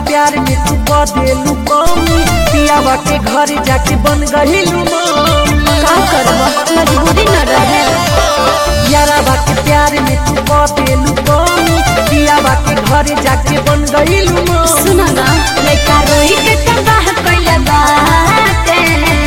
प्यार में तू बदेलू कमी पियावा के घर जाके बन गहिलू मम्मी का करब मजबूरी न रहे यारावा के प्यार में तू बदेलू कमी पियावा के घर जाके बन गहिलू मम्मी सुन ना लइका रोई के तबाह कइले बाटे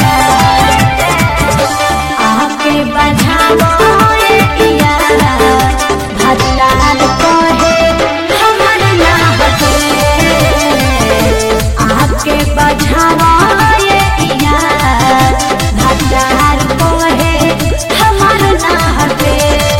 आके बजावो ए इया भजलाल कहे हमर ना हटे आके बजावो ए इया भजलाल कहे हमर ना हटे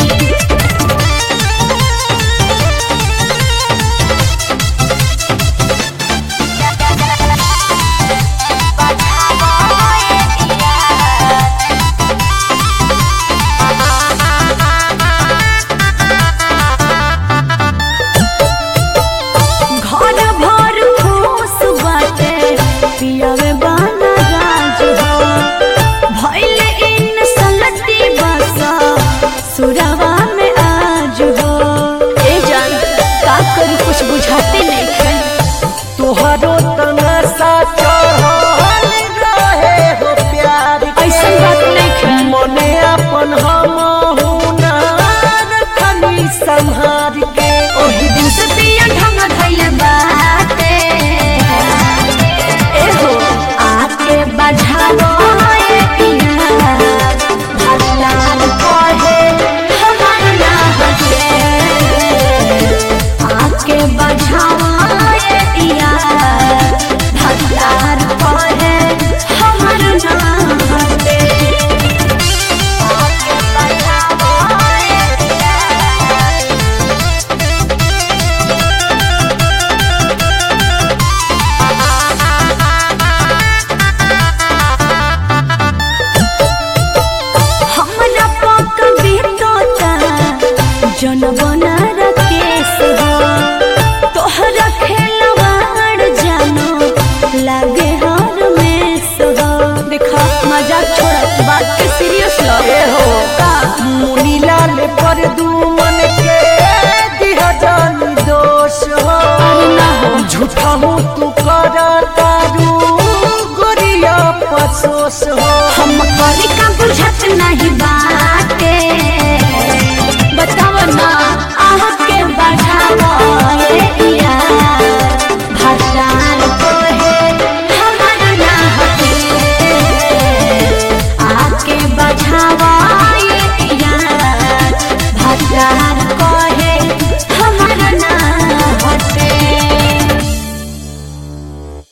घर भर खुश बाटे पियावे बाना राज हो भइल इन सलती बसा सुरवा में आज हो ए जान का करी कुछ बुझाते नहीं खे तोहरो तमाशा चढ़ल रहे हो प्यार के। ऐसन बात नहीं खे मने अपन हम खनी संहार के ओही दिन से पिया ढंग धइले बाटे ए हो आके बजावो ए पिया भगलाल कहे हमर ना हटे आके बजावो ए पिया भगलाल कहे हमर ना हटे आके बजावो ए पिया हमरा पक बीतोता जनबन